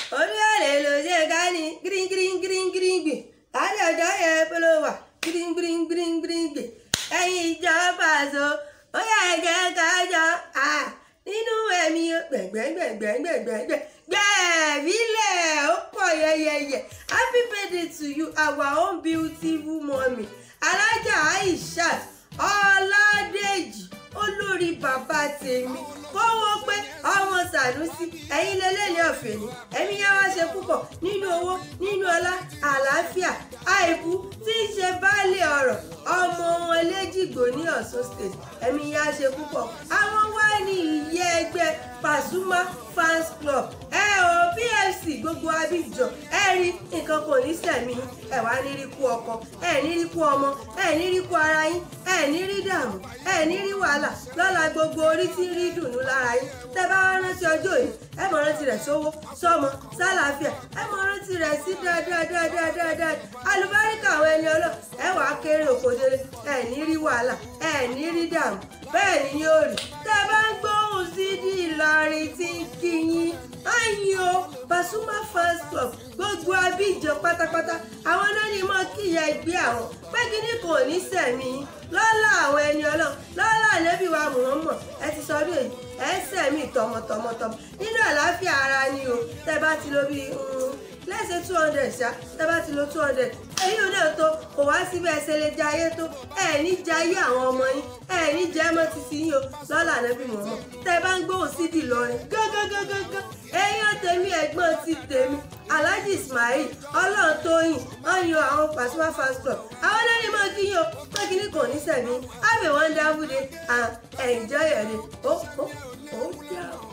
orí àlè ló ṣe ká ní green green green green gbè láti ọjọ́ yẹn pé ló wà green green green green gbè ẹ̀yin ìjọba àṣọ ó yà ẹ̀jẹ̀ kájọ nínú ẹ̀mí gbẹ̀gbẹ̀gbẹ̀gbẹ̀gbẹ̀gbẹ̀ gbẹ̀ẹ́bílẹ̀ ó pọ̀ yẹyẹyẹ happy birthday to you our own beautiful mommy alájà aishat ọládèjì olórí bàbá tèmi kówó pé ọmọ sànúsí ẹ̀yin lélẹ́yìn ọ̀fẹ́ ni ẹ̀mí yá wá ṣe púpọ̀ nínú owó nínú ọlá àlàáfíà àìkú tí í ṣe baálé ọ̀rọ̀ ọmọ wọn lẹ́jìgbò ní ọ̀ṣun state ẹ̀mí yá ṣe púpọ̀ àwọn wá ní ìyẹ́ ẹgbẹ́ pasuma fans club ẹ ò pfc gbogbo abidjan ẹ rí nǹkan kò ní sẹ̀mí ẹ wá ní rí kú ọkọ ẹ ní rí kú ọmọ ẹ ní rí kú ara yín ẹ ní rí dààmú ẹ ní rí wàhálà lọ́la gbogbo orí tí ń rí dùnú lára yín tẹ bá wá rántí ọjọ́ yìí ẹ mọ̀ rántí rẹ̀ sówó sọ́mọ sálàáfíà ẹ mọ̀ rántí rẹ̀ sí dáadáadáadáa alùbáríkà àwọn ẹni ọlọ́ ẹ wà á kéré òkòdere ẹ ní rí wàhálà ẹ ní rí dààmú bẹ́ẹ̀ ni yóò rí tẹ bá ń gbóhùn sí di Ìlọrin tí ń kí yín ayin o Pasuma fans club gbogbo Abidjan pátápátá àwọn náà ni mo kíyà ẹgbẹ́ àwọn pé kíní kò ní sẹ̀mí lọ́lá àwọn ẹni ọlọ́run lọ́lá ànábì wa Muhammad ẹ ti sọ ọdún èyí ẹ sẹ̀mí tọmọtọmọtọmọ nínú àlàáfíà ara ni o tẹ bá ti lo bíi lẹ́sẹ̀ two hundred ṣá tẹ bá ti lo two hundred èyí ò náà tó kò wá síbẹ̀ ṣe lè jayé tó ẹ ní jayé àwọn ọmọ yín ẹ ní jẹ́ mọ́ títí yín o lọ́lá ànábì Muhammad tẹ bá ń gbóhùn sí di lọrin gángangangangan èèyàn tèmi ẹ̀gbọ́n ti tèmi Alhaji Ismail ọlọ́run tóyìn wọ́n yan àwọn Pasuma fans club àwọn náà ní mọ́ kí yín o pé kí ní kò ní sẹ̀mí have a wonderful day and enjoy your day ó ó ó jà ó.